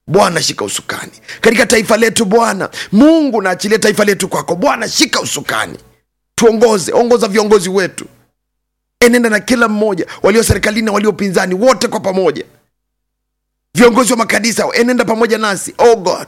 bwana shika usukani katika taifa letu bwana mungu naachilia taifa letu kwako bwana shika usukani tuongoze ongoza viongozi wetu enenda na kila mmoja walio serikalini na walio pinzani wote kwa pamoja viongozi wa makanisa enenda pamoja nasi oh god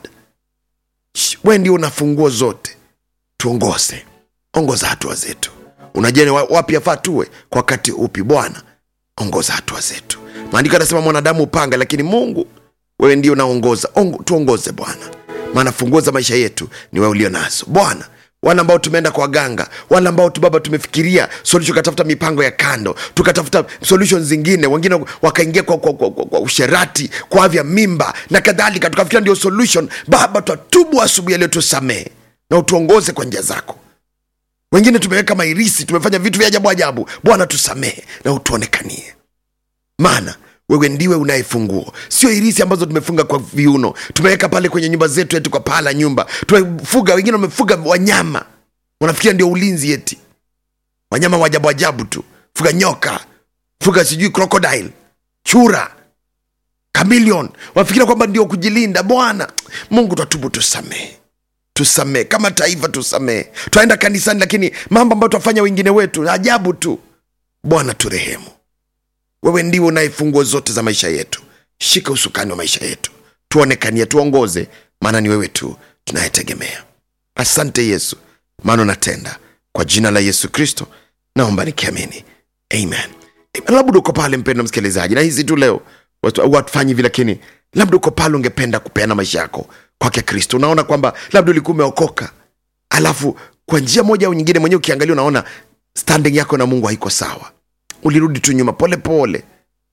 Shh, we ndio una funguo zote tuongoze ongoza hatua zetu unajua ni wa- wapi afaa tuwe kwa wakati upi bwana ongoza hatua zetu maandiko anasema mwanadamu upanga lakini mungu wewe ndio unaongoza Ongo, tuongoze bwana maana funguo za maisha yetu ni wewe ulio nazo bwana wale ambao tumeenda kwa waganga wale ambao tu baba tumefikiria solution tukatafuta mipango ya kando tukatafuta solution zingine wengine wakaingia kwa, kwa, kwa, kwa, kwa usherati kwa avya mimba na kadhalika tukafikiria ndio solution baba twatubu asubuhi yaliyo tusamehe na utuongoze kwa njia zako wengine tumeweka mairisi tumefanya vitu vya ajabu ajabu bwana tusamehe na utuonekanie maana wewe ndiwe unayefunguo sio irisi ambazo tumefunga kwa viuno tumeweka pale kwenye nyumba zetu eti kwa paa la nyumba tumefuga wengine wamefuga wanyama wanafikiria ndio ulinzi eti wanyama wa ajabu ajabu tu fuga nyoka fuga sijui crocodile chura kamilion wanafikiria kwamba ndio kujilinda bwana mungu twatubu tusamehe tusamehe kama taifa tusamehe twaenda kanisani lakini mambo ambayo twafanya wengine wetu ajabu tu bwana turehemu wewe ndiwe unayefungua zote za maisha yetu shika usukani wa maisha yetu tuonekanie tuongoze maana ni wewe tu tunayetegemea asante yesu maana unatenda kwa jina la yesu kristo naomba nikiamini amen Amen. labda uko pale mpendo msikilizaji na hizi tu leo watu- watufanyi hivi lakini labda uko pale ungependa kupeana maisha yako kwake kristo unaona kwamba labda ulikuwa umeokoka alafu kwa njia moja au nyingine mwenyewe ukiangalia unaona standing yako na mungu haiko sawa ulirudi tu nyuma pole pole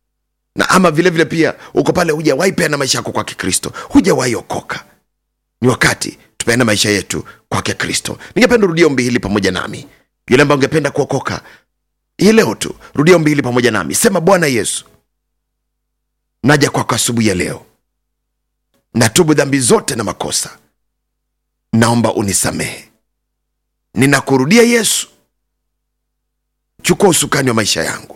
na ama vile vile pia uko pale hujawahi peana maisha yako kwake kristo hujawahi okoka ni wakati tupeana maisha yetu kwake kristo ningependa rudia ombi hili pamoja nami yule ambaye ungependa kuokoka hii leo tu rudia ombi hili pamoja nami sema bwana yesu naja kwako asubuhi ya leo natubu dhambi zote na makosa naomba unisamehe ninakurudia yesu chukua usukani wa maisha yangu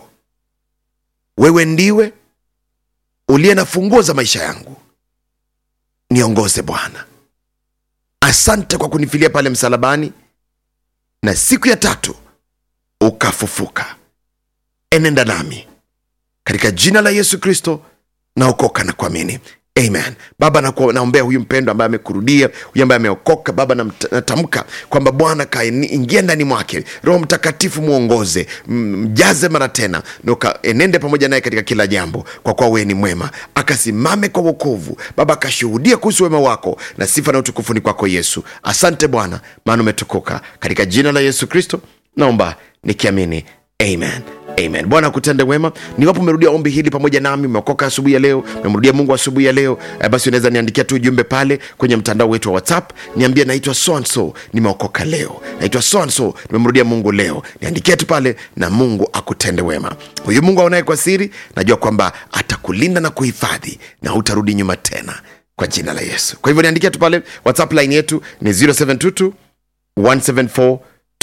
wewe ndiwe uliye na funguo za maisha yangu niongoze bwana asante kwa kunifilia pale msalabani na siku ya tatu ukafufuka enenda nami katika jina la yesu kristo naokoka na kuamini amen baba naku- naombea huyu mpendo ambaye amekurudia huyu ambaye ameokoka baba namt- natamka kwamba bwana kaingia ndani mwake roho mtakatifu mwongoze m- mjaze mara tena na ukaenende pamoja naye katika kila jambo kwa kuwa wewe ni mwema akasimame kwa wokovu baba akashuhudia kuhusu wema wako na sifa na utukufu ni kwako yesu asante bwana maana umetukuka katika jina la yesu kristo naomba nikiamini amen amen bwana akutende wema niwapo umerudia ombi hili pamoja nami umeokoka asubuhi ya leo umemrudia mungu asubuhi ya leo eh, basi unaweza niandikia tu ujumbe pale kwenye mtandao wetu wa whatsapp niambie naitwa sonso nimeokoka leo naitwa sonso nimemrudia mungu leo niandikie tu pale na mungu akutende wema huyu mungu aonaye kwa siri najua kwamba atakulinda na kuhifadhi na hutarudi nyuma tena kwa jina la yesu kwa hivyo niandikia tu pale whatsapp line yetu ni 0722 174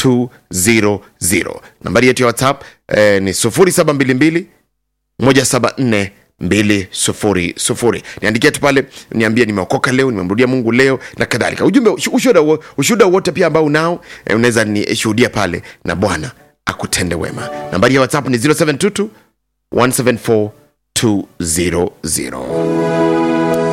200 nambari yetu ya whatsapp eh, ni 0722 174 200 niandikia tu pale niambie nimeokoka leo nimemrudia mungu leo na kadhalika ujumbe ushu- ushuhuda wo- ushuhuda wote pia ambao unao eh, unaweza nishuhudia pale na bwana akutende wema nambari ya whatsapp ni 0722 174 200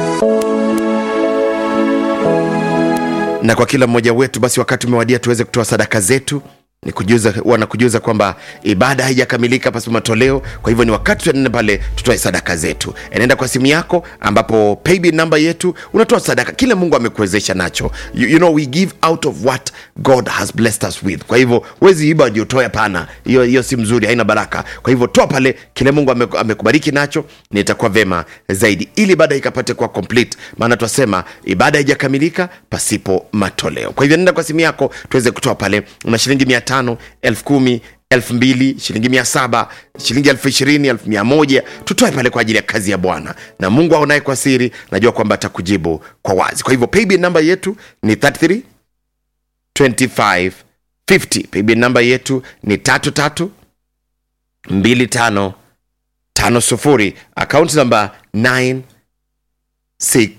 na kwa kila mmoja wetu basi wakati umewadia tuweze kutoa sadaka zetu ni kujuza wanakujuza kwamba ibada haijakamilika pasipo matoleo kwa hivyo ni wakati tuenene pale tutoe sadaka zetu enenda kwa simu yako ambapo paybill namba yetu unatoa sadaka kile mungu amekuwezesha nacho you, you know we give out of what god has blessed us with kwa hivyo wezi iba ndio toe hapana hiyo hiyo si mzuri haina baraka kwa hivyo toa pale kile mungu ame- amekubariki nacho na itakuwa vema zaidi ili ibada ikapate kuwa complete maana twasema ibada haijakamilika pasipo matoleo kwa hivyo nenda kwa simu yako tuweze kutoa pale una shilingi mia tano elfu kumi elfu mbili shilingi mia saba shilingi elfu ishirini elfu mia moja tutoe pale kwa ajili ya kazi ya bwana na mungu aonaye kwa siri najua kwamba atakujibu kwa wazi kwa hivyo paybill namba yetu ni 33 25 50 paybill namba yetu ni tatu tatu mbili tano tano sufuri akaunti namba 9